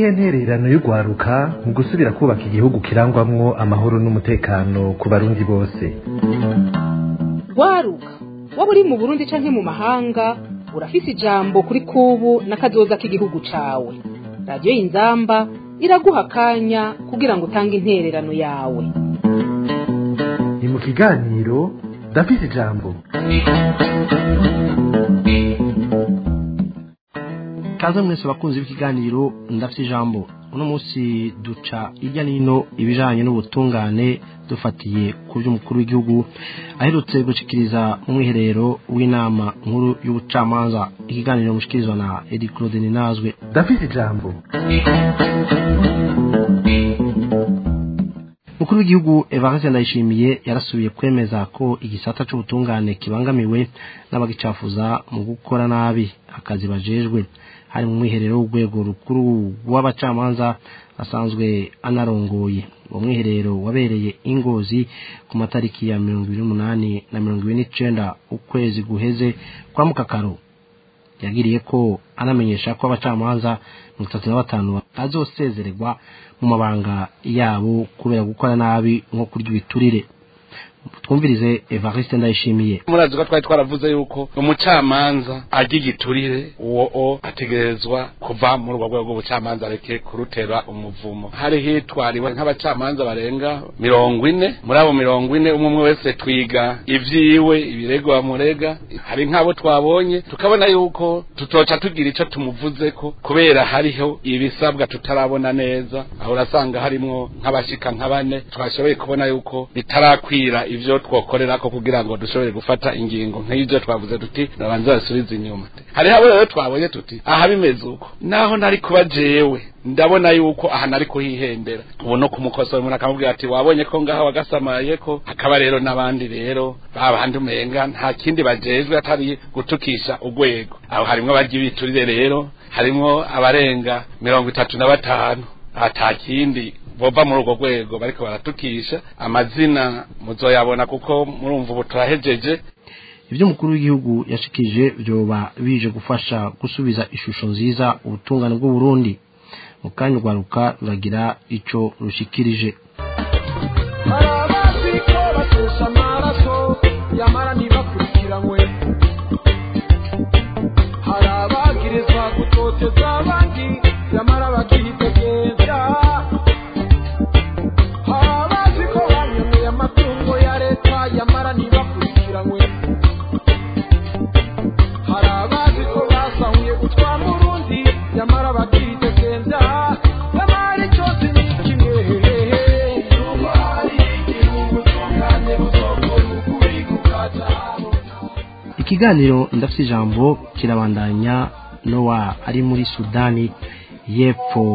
niyihe ntererano y'urwaruka mu gusubira kubaka igihugu kirangwamwo amahoro n'umutekano ku barundi bose rwaruka waba uri mu burundi canke mu mahanga urafise ijambo kuri kubu n'akazoza k'igihugu cawe radiyo y'inzamba iraguha akanya kugira ngo utange intererano yawe ni mu kiganiro ndafise ijambo kaze mwese bakunzi b'ikiganiro ndafite ijambo uno munsi duca hirya n'ino ibijanye n'ubutungane dufatiye ku by'umukuru w'igihugu aherutse gushikiriza mu mwiherero w'inama nkuru y'ubucamanza ikiganiro mushikirizwa na edi claude ninazwe ndafise ijambo umukuru w'igihugu evariste ndayishimiye yarasubiye kwemeza ko igisata c'ubutungane kibangamiwe n'abagicafuza mu gukora nabi akazi bajejwe hari mu mwiherero w'urwego rukuru w'abacamanza asanzwe anarongoye uwo mwiherero wabereye ingozi ku matariki ya mirongo ibiri n'umunani na mirongo ibiri n'icenda ukwezi guheze kwa mukakaro yagiriye ko anamenyesha ko abacamanza mirongo itatu na batanu bazosezererwa mu mabanga yabo kubera gukora nabi nko kurya ibiturire twumvirize evariste ndayishimiye murazi ko twari twaravuze yuko umucamanza arya igiturire uwo o ategerezwa kuva muri urwo rwego rw'ubucamanza areke kurutera umuvumo hari hitwariwe nk'abacamanza barenga mirongo ine muri abo mirongo ine umwe umwe wese twiga ivyiwe ibirego bamurega hari nk'abo twabonye tukabona yuko tutoca tugira ico tumuvuzeko kubera hariho ibisabwa tutarabona neza aho urasanga harimwo nk'abashika nka bane twashoboye kubona yuko bitarakwira ivyo twokorerako kugira ngo dushobore gufata ingingo nk'ivyo twavuze tuti nabanza basubize inyuma hariho abo rero twabonye tuti aha bimeze uko naho nari kuba jewe ndabona yuko aha nari kuhihembera ubu no kumukosora umuntu akamubwira ati wabonye ko ngaha wagasamaye ko hakaba rero n'abandi rero babandi umenga nta kindi bajejwe atari gutukisha urwego aho harimwo abarya ibiturire rero harimwo abarenga mirongo itatu na batanu ata kindi bova muri urwo rwego bariko baratukisha amazina muzoyabona kuko murumva ubu turahejeje ibyo umukuru w'igihugu yashikije vyoba bije gufasha gusubiza ishusho nziza ubutungane bw'uburundi mu kanya urwaruka ruragira ico rushikirije hari abazi ko batesha amaraso yamara ntibakurikiranwe hari abagirizwa gutoteza abandi yamara bakihitegeza hari abazi ko banyomeye amatungo ya leta yamara ntibakurikiranwe hari abazi ko basahuye gutwara urundi yamara bakihitegeza yamara icyose ni kimwe nuko hari igihugu tungane buzokora ukuri kukatabona ikiganiro ndafite ijambo kirabandanya nowa ari muri sudani y'epfo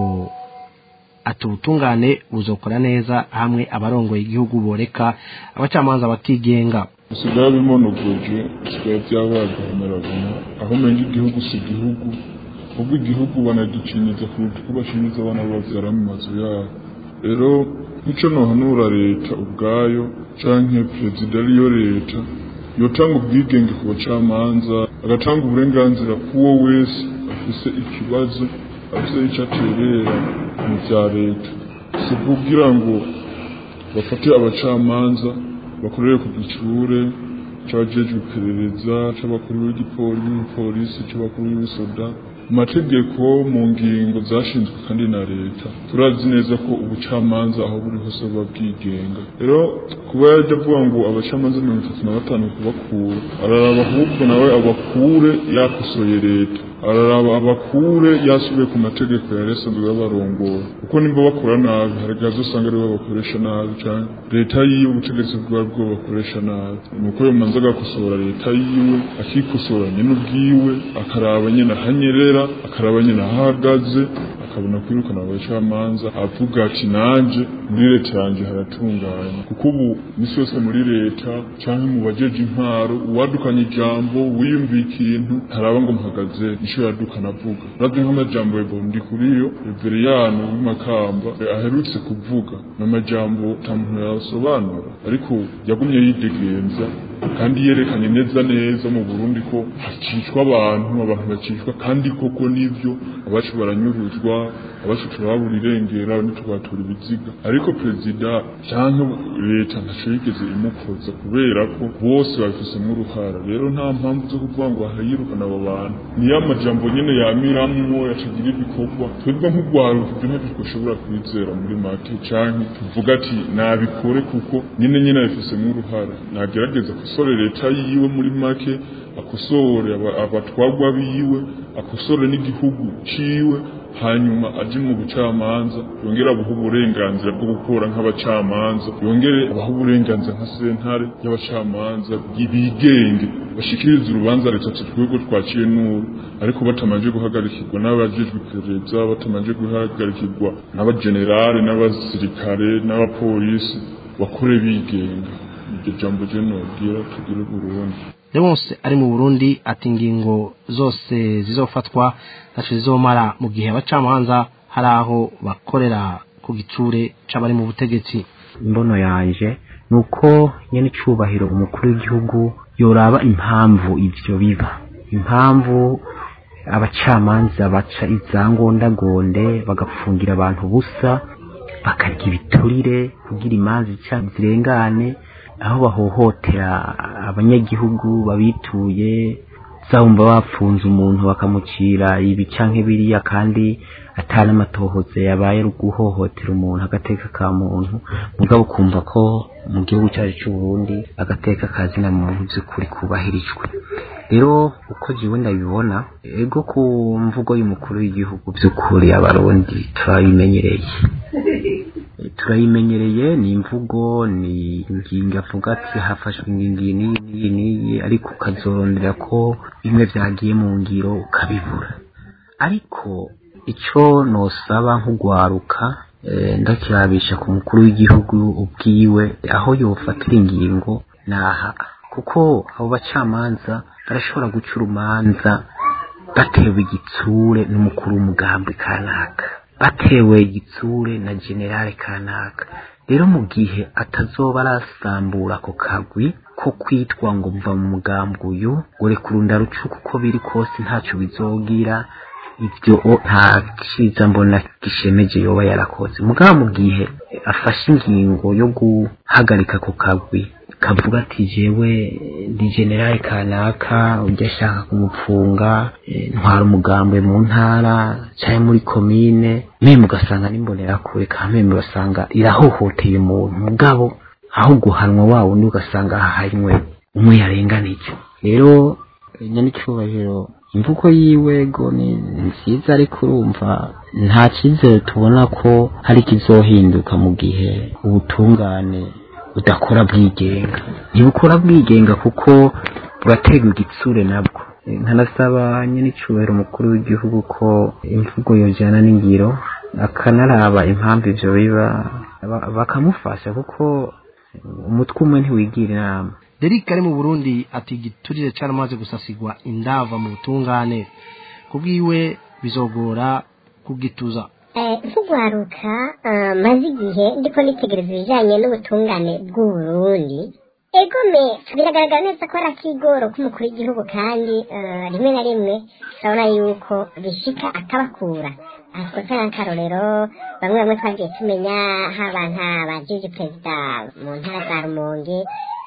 ati ubutungane buzokora neza hamwe abarongoye igihugu boreka abacamanza bakigenga bisigaye bimonogoje bisigaye byabaye agahomerabona aho umenya igihugu si igihugu ubwo igihugu banagiciniza kuruta uko bashiniza abana babyara mu mazu yabo rero nk'icyo nohanura leta ubwayo canke perezida ariyo leta yotanga ubwigenge ku bacamanza agatanga uburenganzira k'uwo wese afise ikibazo afise icyo aterera mu bya leta si kugira ngo bafate abacamanza bakorere ku gicure c'abajejwe iperereza c'abakuru b'igipolisi c'abakuru b'ibisoda mu mategeko mu ngingo zashinzwe kandi na leta turazi neza ko ubucamanza aho buri hose buba bwigenga rero kuba yajya avuga ngo abacamanza mirongo itatu na batanu kubakura araraba ahubwo nawe abakure yakosoye leta araraba abakure yasubiye ku mategeko yari asanzwe y'abarongora kuko nimba bakora nabi hari igihe azosanga aribo bakoresha nabi cyane leta yiwe ubutegetsi bwawe bwo bakoresha nabi nuko yomanza agakosora leta yiwe akikosora nyine ubwiwe akaraba nyine ahanyerera akaraba nyine ahahagaze akabona kwirukana abacamanza avuga ati nanje muri leta yanjye haratunganye kuko ubu misi yose muri leta cyangwa mu bajeje intwaro uwadukanye ijambo wiyumviye ikintu ntaraba ngo muhagaze icyo yadukana avuga uravye nk'amajambo ya bondi kuriyo reveriyano w'imakamba aherutse kuvuga n'amajambo nta muntu yasobanura ariko yagumye yidegenza kandi yerekanye neza neza mu Burundi ko hacishwa abantu abantu bacishwa kandi koko nivyo abacu baranyuruzwa abacu turababura irengera ntitubatura ibiziga ariko perezida cyangwa leta ntaco yigeze imukoza kubera ko bose babifisemo uruhara rero nta mpamvu zo kuvuga ngo ahayirukana abo bantu niyo amajambo nyene yamiramwo yacagira ibikorwa twebwe nk'urwaruka ibyo ntacyo twashobora kwizera muri make canke tuvuga ati nabikore kuko nyene nyene abifisemo uruhara nagerageza akosore leta yiwe muri make akosore aba- abatwagwa biwe akosore n'igihugu ciwe hanyuma aje mu bucamanza yongere abuhe uburenganzira bwo gukora nk'abacamanza yongere abahe uburenganzira nka sentare y'abacamanza bigenge bashikirize urubanza leta ati twebwe twaciye n'uru ariko batamanje guhagarikirwa n'abajejwe iperereza batamanje guhagarikirwa n'abagenerale n'abasirikare n'abapolisi bakore bigenga iryo jambo je nobwira tugire Burundi Leonce ari mu Burundi ati ingingo zose zizofatwa ntaco zizomara mu gihe abacamanza hari aho bakorera ku gitsure c'abari mu butegetsi imbono yanje nuko nyene icubahiro umukuru w'igihugu yoraba impamvu ivyo biba impamvu abacamanza baca izangondagonde bagapfungira abantu busa bakarya ibiturire kugira imanza ica zirengane aho bahohotera abanyagihugu babituye zahumva bapfunze umuntu bakamucira ibi canke biriya kandi atari amatohoza yabaye ari guhohotera umuntu agateka ka muntu mugabo kumva ko mu gihugu cyacu cy'u Burundi agateka kazina muntu by'ukuri kubahirijwe rero uko jiwe ndabibona ego ku mvugo y'umukuru w'igihugu by'ukuri abarundi turabimenyereye turayimenyereye ni imvugo ni ingingo avuga ati hafashwe ingingo iyi n'iyi n'iyi n'iyi ariko ukazorondera ko bimwe byagiye mu ngiro ukabibura ariko icyo nosaba nk'ugwaruka eh, ndakirabisha ku mukuru w'igihugu ubwiwe aho yofatira ingingo naha kuko abo bacamanza barashobora guca urumanza batewe igitsure n'umukuru w'umugambi kanaka batewe igitsure na generale kanaka rero mu gihe atazoba arasambura ako kagwi ko kwitwa ngo mva mu mugambi uyu ngo reka urundarucuku uko biri kose ntacyo bizogira ibyo o- nta cyiza mbona gishemeje yoba yarakoze mugabo mu gihe afashe ingingo yo guhagarika ako kagwi kavuga ati jewe ndi generale kanaka ujya ashaka kumupfunga eh, ntwara umugambwe mu ntara cyangwa muri komine mwe mugasanga n'imbonerakure kandi mwe mugasanga irahohoteye umuntu mugabo aho guhanwa wa wundi ugasanga hahanywe umwe yarenganije rero nyanicyubahiro imvugo yiwe go ni nziza ariko urumva nta cyizere tubona ko hari ikizohinduka mu gihe ubutungane budakora bwigenga ntibukora bwigenga kuko buraterwa igitsure nabwo Eh, nkanasaba nyir'icyubahiro umukuru w'igihugu ko imvugo yojyana n'ingiro akanaraba impamvu ivyo biba ba- bakamufasha kuko umutwe umwe ntiwigira inama Derek ari mu Burundi ati igiturire caramaze gusasigwa indava mu butungane kubwiwe bizogora kugituza nk'ugwaruka eh, maze igihe ndiko nitegereza ibijyanye n'ubutungane bw'uburundi egome biragaragara neza ko ari akigoro k'umukuru w'igihugu kandi eh, rimwe na rimwe turabona yuko bishika akabakura aha twotanga nk'akarorero bamwe bamwe twagiye tumenya haba nta bajiji perezida mu ntara za rumonge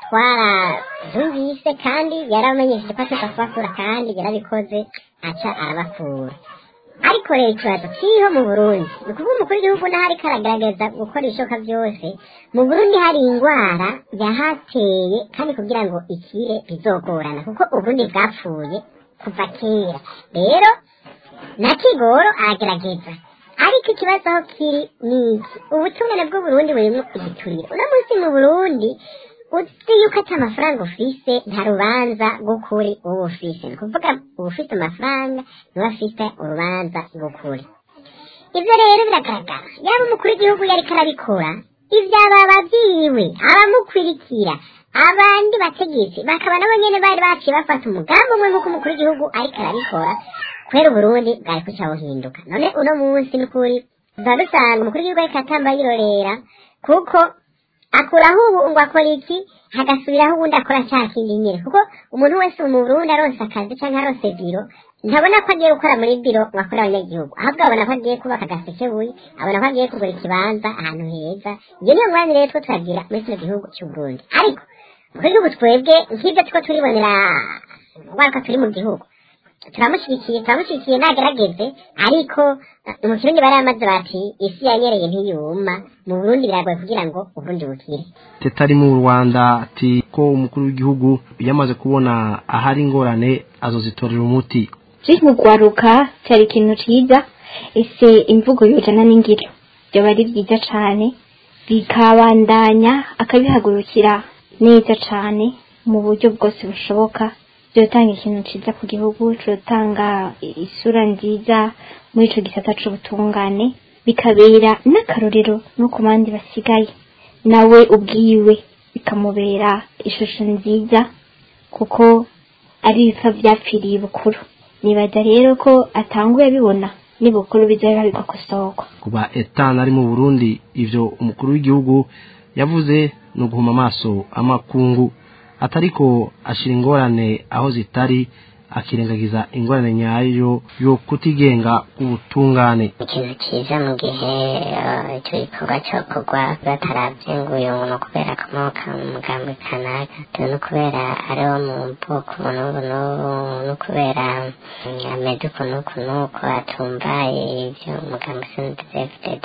twarabyumvise kandi yarabamenyesheje ko ateza kubakura kandi yarabikoze aca arabakura ariko rero ikibazo kiriho mu burundi ni ukuvuga umukuru w'igihugu naho ariko aragaragaza gukora ibishoboka byose mu burundi hari indwara yahateye kandi kugira ngo ikire bizogorana kuko uburundi bwapfuye kuva kera rero na kigoro aragerageza ariko ikibazo aho kiri ni iki ubutungane bw'uburundi burimo igiturire uno munsi mu burundi uzi yuko ati amafaranga ufise nta rubanza rw'ukuri uba ufise ni ukuvuga uba ufite amafaranga niba afite urubanza rw'ukuri ibyo rero biragaragara yaba umukuru w'igihugu yariko arabikora ivyaba abavyiwe abamukwirikira abandi bategetsi bakaba nabo nyene bari baciye bafata umugambi umwe nk'uko umukuru w'igihugu ariko arabikora kubera uburundi bwari kuca buhinduka none uno munsi n'ukuri tuba dusanga umukuru w'igihugu ariko atamba yirorera kuko akuraho ubu ngo akora iki hagasubiraho ubundi akora cya kindi nyine kuko umuntu wese mu burundi aronse akazi cyangwa aronse biro ntabona ko agiye gukora muri biro ngo akorere abanyagihugu ahubwo abona ko agiye kubaka agasekebuye abona ko agiye kugura ikibanza ahantu heza iyo niyo mwanya rero two turagira muri kino gihugu cy'u Burundi ariko muri gihugu twebwe nk'ibyo two turibonera ngaruka turi mu gihugu turamushyigikiye turamushyigikiye nagerageze ariko eh, mu kirundi baramaze bati isi yanyereye ntiyuma mu burundi biragoye kugira ngo uburundi bukire tetari mu rwanda ati ko umukuru w'igihugu yamaze kubona ahari ingorane azozitorera umuti turi mu kwaruka cyari ikintu cyiza ese imvugo yujana n'ingiro byaba ari byiza cyane bikabandanya akabihagurukira neza cyane mu buryo bwose bushoboka byotanga ikintu cyiza ku gihugu cyotanga isura nziza muri icyo gisata cy'ubutungane bikabera n'akarorero no ku bandi basigaye nawe ubwiwe bikamubera ishusho nziza kuko ari ibipfa byapfiriye bukuru nibaza rero ko atanguye abibona n'ibukuru bizaba bigakosorwa kuba etani ari mu burundi ivyo umukuru w'igihugu yavuze ni uguhuma amaso amakungu atariko ashira ingorane aho zitari akirengagiza ingorane nyayo yo kutigenga k'ubutungane ikintu cyiza mu gihe eh, icyo gikorwa cyo kugwa bataravye ngo uyu muntu kubera akomoka mu mugambi kanaka tuzi no kubera ari wo mu bwoko n'ubu n'ubu no kubera mm, ameze uku n'uku n'uku atumbaye ibyo umugambi snddfdd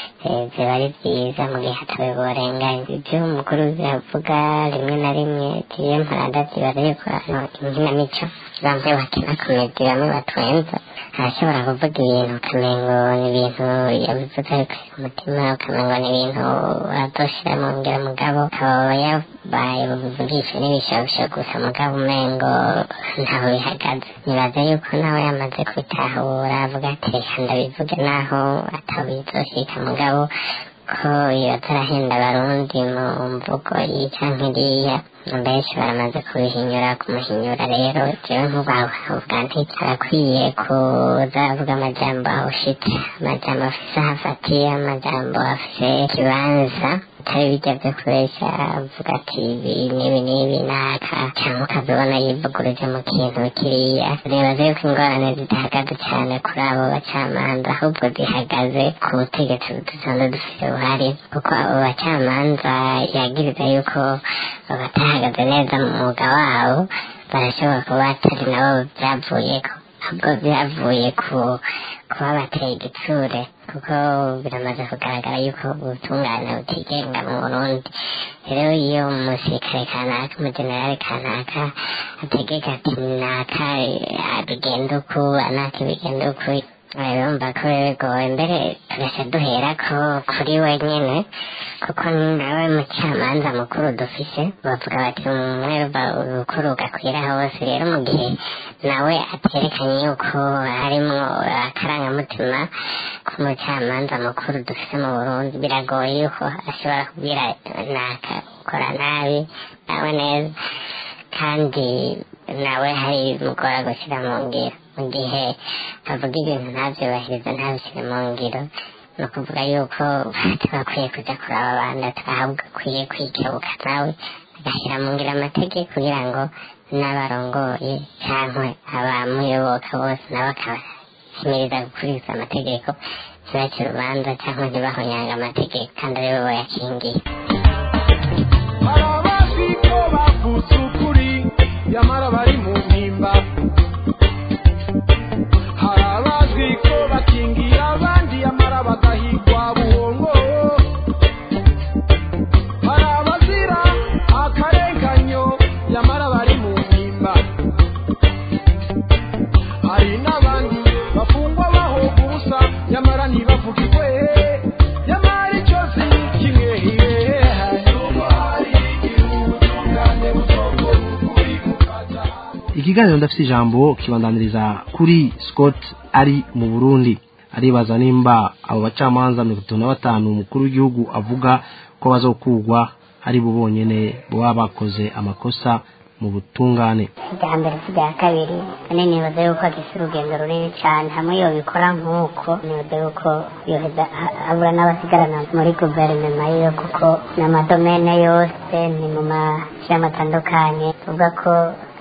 biba ari byiza mu gihe hatawe borenganya ibyo umukuru avuga rimwe na rimwe tuye mparada zibaza yuko hano inkinamico bamwe bakina komedi bamwe batwenza arashobora kuvuga ibintu ukamengo ni ibintu yabivuze abikuye ku mutima ukamengo ni ibintu adoshira mu ngero mugabo akaba yabaye buvugisha n'ibishobisho gusa mugabo umengo ntaho bihagaze nibaza yuko nawe yamaze kubitahura avuga ati reka ndabivuge naho ataho bizoshika mugabo ko iyo atarahenda abarundi mu mvugo iyi canke iriya benshi baramaze kubihinyura kumuhinyura rero jewe ntubavuga nti arakwiye kuza avuga amajambo ahushitse amajambo afise aho afatiye amajambo afise ikibanza atari bijya vyo kubesha avuga ati ibi n'ibi n'ibi naka cyangwa ukazibona yivuguruje mu kintu kiriya nibaza yuko ingorane zidahagaze cyane kuri abo bacamanza ahubwo zihagaze ku butegetsi dusanzwe dufise buhari kuko abo bacamanza yagiriza yuko batahagaze neza mu mwuga wabo barashobora kuba atari nabo byavuyeko ahubwo byavuye ku kuba bateye igitsure kuko biramaze kugaragara yuko ubutungane butigenga mu burundi rero iyo umusirikare kanaka umujenerali kanaka ategeka ati naka bigenda uku anaka bigenda uku urumva ko bigoye mbere tugaca duhera ko kuri we nyene kuko nawe mucamanza mukuru dufise bavuga bati umwe urukuru ugakwira hose rero mu gihe nawe aterekanye yuko harimwo akarangamutima k'umucamanza mukuru dufise mu burundi biragoye yuko ashobora kubwira naka ukora nabi nawe neza kandi nawe hari mugora gushyira mu ngiro mu gihe avuga ibintu ntabyubahiriza ntabishyire mu ngiro ni ukuvuga yuko bakwiye kujya kuraba abandi ahubwo akwiye kwikebuka nawe agashyira mu ngiro amategeko kugira ngo n'abarongoye cyangwa abamuyoboka bose nabo akabahimiriza gukurikiza amategeko ntibacire urubanza cyangwa ntibahonyanga amategeko kandi aribo bayakingiye hari abazi ko bavuze ukuri nyamara bari mu mpimba hari abazi ko bakingiye abandi nyamara bagahigwa buhongo hari abazira akarenganyo nyamara bari mu mpimba hari n'abandi bafungwa bahoga ubusa nyamara ntibavugirwe nyamara icyo si kimwe n'ubwo hari ubutungane butogora ukuri kukaza ikiganiro ndafite ijambo kibandaniriza kuri scott ari mu burundi aribaza nimba abo bacamanza mirongo itatu na batanu umukuru w'igihugu avuga ko bazokugwa ari bo bonyene baba bakoze amakosa mu butungane irya mbere si irya kabiri ane nibaza yuko agise urugendo runini cyane hamwe yobikora nk'uko nibaza yuko yoheza abura n'abasigarana muri guverinoma yiyo kuko n'amadomene yose ni mu mashyirahamwe atandukanye tuvuga ko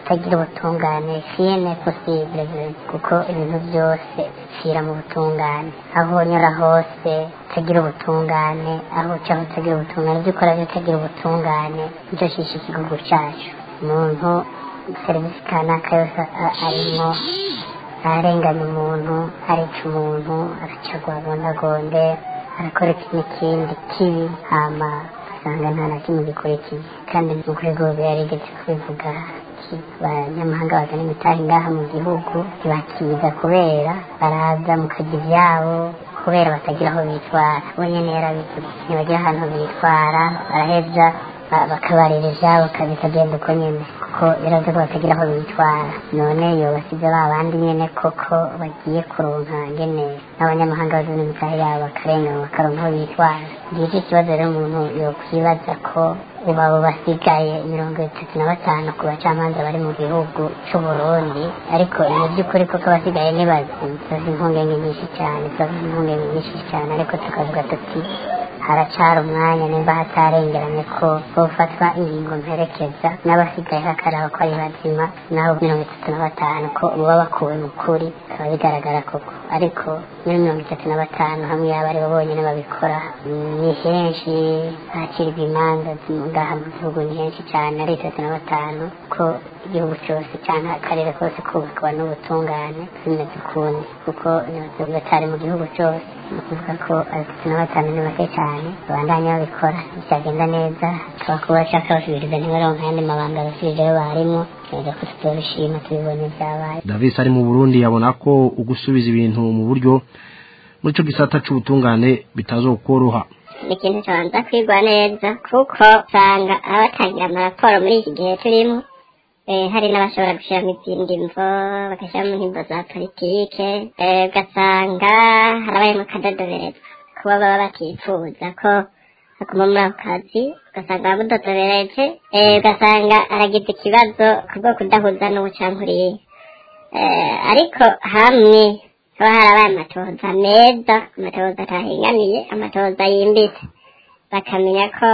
kutagira ubutungane siyene posible kuko ibintu byose bipfira mu butungane aho unyura hose utagira ubutungane aho uca utagira ubutungane ibyo ukora byose utagira ubutungane nicyo shisha igihugu cyacu umuntu serivisi kanaka yose a- arimo ararenganya umuntu arica umuntu aracagwa agondagonde arakora iki n'ikindi kibi hama usanga nta na kimwe gikurikiye kandi ni ukuri rwose yarigeze kubivuga ati abanyamahanga bazana imitahe ngaha mu gihugu ntibakiza kubera baraza mukajya ibyabo kubera batagira aho bitwara we nyene yarabivuze ntibagira ahantu bitwara baraheza ba- bakabarira ivyabo kabikagenda uko nyene kuko biraza ko batagira aho bitwara none yobasize ba bandi nyene koko bagiye kuronka ngene n'abanyamahanga bazana imitahe yabo bakarengana bakaronka aho bitwara ngicyo ikibazo rero umuntu yokwibaza ko ubu abo basigaye mirongo itatu na batanu ku bacamanza bari mu gihugu c'uburundi ariko ni by'ukuri koko abasigaye ni bazima tuzi impungenge nyinshi cyane tuzi impungenge nyinshi cyane ariko tukavuga tuti haracara umwanya nimba hatarengeranye ko hofatwa ingingo mperekeza n'abasigaye hakaraba ko ari bazima n'abo mirongo itatu na batanu ko baba bakuwe mu kuri bikaba bigaragara koko ariko muri mirongo itatu na batanu hamwe yaba ari bo bonyine babikora ni henshi hakirwa imanza ngaha mu gihugu ni henshi cyane ari itatu na batanu ko igihugu cyose cyangwa akarere kose kubakwa n'ubutungane bimeze ukundi kuko batari mu gihugu cyose ni ukuvuga ko atatu na batanu ni bake cyane babandanya babikora bitagenda neza tukaba kuba bashaka basubiriza ntibaronka ayandi mabanga basubijeyo barimo tukaza ko tutobishima tubibonye byabaye davis ari mu burundi yabona ko ugusubiza ibintu mu buryo muri ico gisata c'ubutungane bitazokoroha ni ikintu cyabanza kwigwa neza kuko usanga abatangira amaraporo muri iki gihe turimo eh, hari n'abashobora gushyiramo izindi mvo bagashyiramo nk'imvo za politike eh, ugasanga harabayemo akadodoberezwa kuba baba batifuza ko aguma muri ako kazi ugasanga bamudodobereje eh, ugasanga aragize ikibazo kubwo kudahuza n'ubucankuriye eh, ariko hamwe haba harabaye amatohoza meza amatohoza atahenganiye amatohoza yimbitse bakamenya ko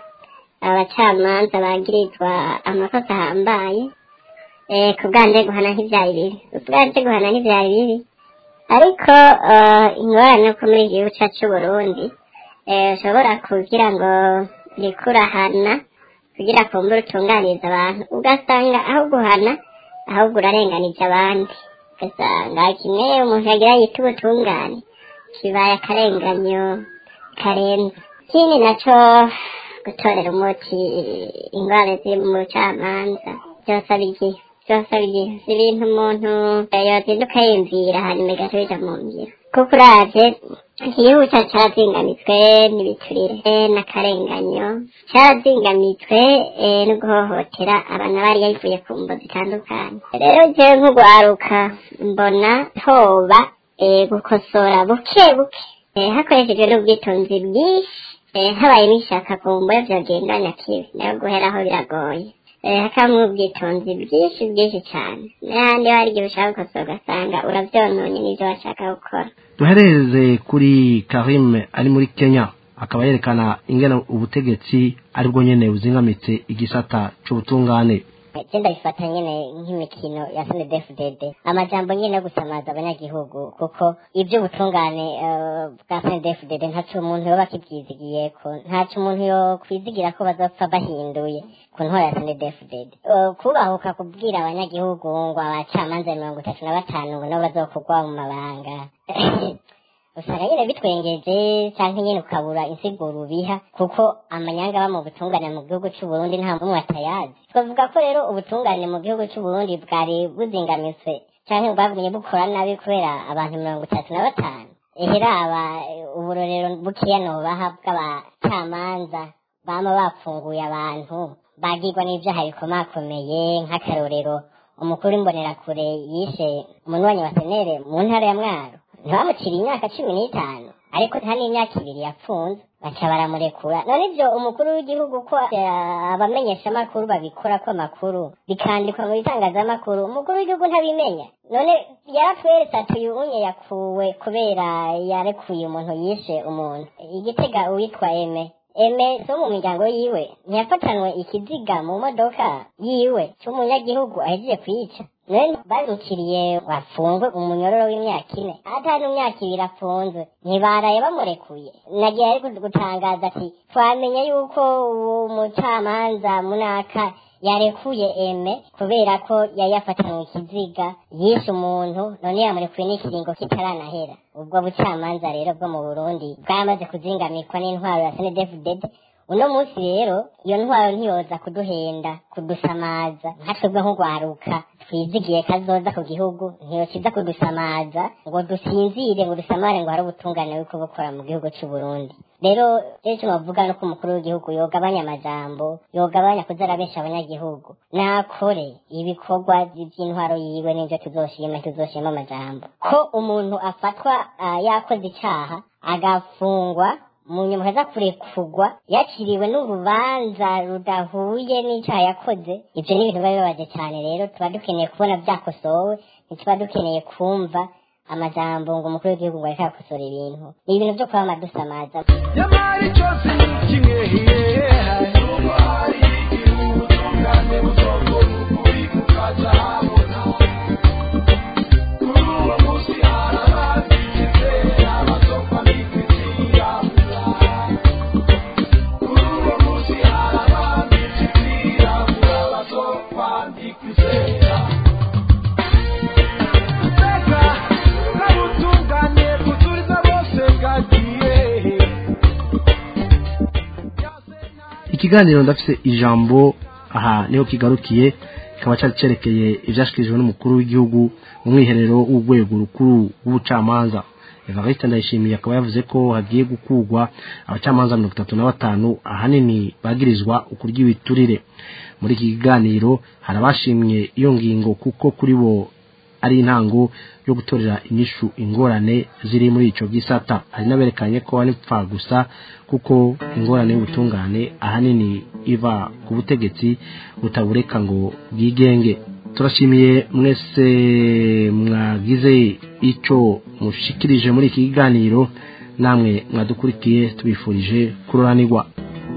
abacamanza bagirizwa amakosa ahambaye eh, ku bwanje guhana nk'ivyari bibi ubwanje guhana nk'ivyari bibi ariko eh, ingorane ko muri iki gihugu cacu c'uburundi eh, ushobora kugira ngo rikurahana kugira kumbura utunganiriza abantu ugasanga aho guhana ahubwo urarenganije abandi ugasanga kimwe umuntu yagira yita ubutungane kibaye akarenganyo karenze ikindi naco gutorera umuti ingwara ziri mu bucamanza byosaba igihe byosaba igihe si ibintu umuntu yozinduka yiyumvira hanyuma igaca bija mu ngiro kuko uravye igihugu cacu carazingamitswe n'ibiturire eh, n'akarenganyo carazingamitswe eh, no guhohotera abantu bari yayivuye ku mbo zitandukanye rero jewe nk'ugwaruka mbona hoba eh, gukosora buke buke eh, hakoreshejwe n'ubwitonzi bwinshi eh, habaye n'ishaka ku mbo vyogendanya kibi nayo guheraho biragoye eh, hakabamwo ubwitonzi bwinshi bwinshi cane n'ahandi hari igihe ushaka gukosora ugasanga uravyononye n'ivyo washaka gukora duhereze kuri karim ari muri kenya akaba yerekana ingene ubutegetsi aribwo nyene buzingamitse igisata c'ubutungane genda bifata nyene nk'imikino ya snedfdd amajambo nyene yo gusamaza abanyagihugu kuko ivy'ubutungane eh, bwa snedfdd ntaco umuntu yoba akivyizigiyeko ntaco umuntu yokwizigira ko bazopfa bahinduye ku ntora ya snedfdd Eh, kubahuka kubwira abanyagihugu ngo abacamanza mirongo itatu na batanu ngo nabo bazokugwa mu mabanga usanga nyine bitwengeje canke nyine ukabura insiguro ubiha kuko amanyanga aba mu butungane mu gihugu c'uburundi nta mumwe atayazi twavuga ko rero ubutungane mu gihugu c'uburundi bwari buzingamitswe canke bwagumye bukora nabi kubera abantu mirongo itatu na batanu eheraba uburorero bukeya nobaha bw'abacamanza bama bapfunguye abantu bagirwa n'ivyaha bikomakomeye nk'akarorero umukuru w'imbonerakure yishe umunywanyi wa senere mu ntara ya mwaro ntibamuciriye imyaka cumi n'itanu ariko nta n'imyaka ibiri yapfunze baca baramurekura none ivyo umukuru w'igihugu ko eh, abamenyeshamakuru babikora ko amakuru bikandikwa mu bitangazamakuru umukuru w'igihugu ntabimenya none yaratweretse ati uyu unye yakuwe kubera yarekuye umuntu yishe umuntu igitega uwitwa eme eme zo mu miryango yiwe ntiyafatanwe ikiziga mu modoka yiwe c'umunyagihugu ahejeje kwica none barukiriye bafungwe umunyororo w'imyaka ine atari imyaka ibiri afunzwe ntibaraye bamurekuye nagiye ari gutangaza ati twamenye yuko uwo mucamanza munaka yarekuye eme kubera ko yari yafatanywe ikiziga yishe umuntu none yamurekuye n'ikiringo kitaranahera ubwo bucamanza rero bwo mu burundi bwamaze kuzingamirwa n'intwaro ya senedefudede uno munsi rero iyo ntwaro ntiyoza kuduhenda kudusamaza nka twebwe nk'ugwaruka twizigiye kazoza ku gihugu ntiyokiza kudusamaza ngo dusinzire ngo dusamare ngo hari ubutungane buriko bukora mu gihugu c'u Burundi rero rero icyo bavuga nuko umukuru w'igihugu yogabanya amajambo yogabanya kuza arabesha abanyagihugu nakore ibikorwa vy'intwaro yiwe n'ivyo tuzoshima tuzoshima amajambo ko umuntu afatwa uh, yakoze icaha agafungwa mu nyuma haza kurekurwa yakiriwe n'urubanza rudahuye n'icyaha yakoze ibyo ni ibintu biba bibabaje cyane rero tuba dukeneye kubona byakosowe ntituba dukeneye kumva amajambo ngo umukuru w'igihugu ngo areke yakosora ibintu ni ibintu byo kuba amadusamaza nyamara cyose ni kimwe nubwo hari ubutungane buzokora ukuri kukaza habona kuri uwo munsi hari abazigize abazopfa bikwitira kuri uwo munsi hari abazigize abazopfa bikwitira Teka kabutungane kuturiza bose bwagiye ikiganiro ndafise ijambo aha niho kigarukiye kikaba cyari cyerekeye ibyashyikirijwe n'umukuru w'igihugu mu mwiherero w'urwego rukuru rw'ubucamanza evariste ndayishimiye akaba yavuze ko hagiye gukurwa abacamanza mirongo itatu na batanu ahanini bagirizwa ukurya ibiturire muri iki kiganiro hari abashimye iyo ngingo kuko kuri bo ari intango yo gutorera inyishu ingorane ziri muri ico gisata hari n'aberekanye ko ari pfa gusa kuko ingorane y'ubutungane ahanini iva ku butegetsi butabureka ngo bwigenge turashimiye mwese mwagize ico mushikirije muri iki kiganiro namwe mwadukurikiye tubifurije kuroranirwa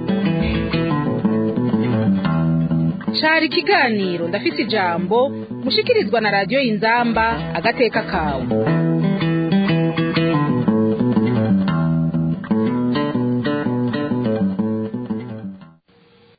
cari ikiganiro ndafise ijambo mushikirizwa na radiyo inzamba agateka kawe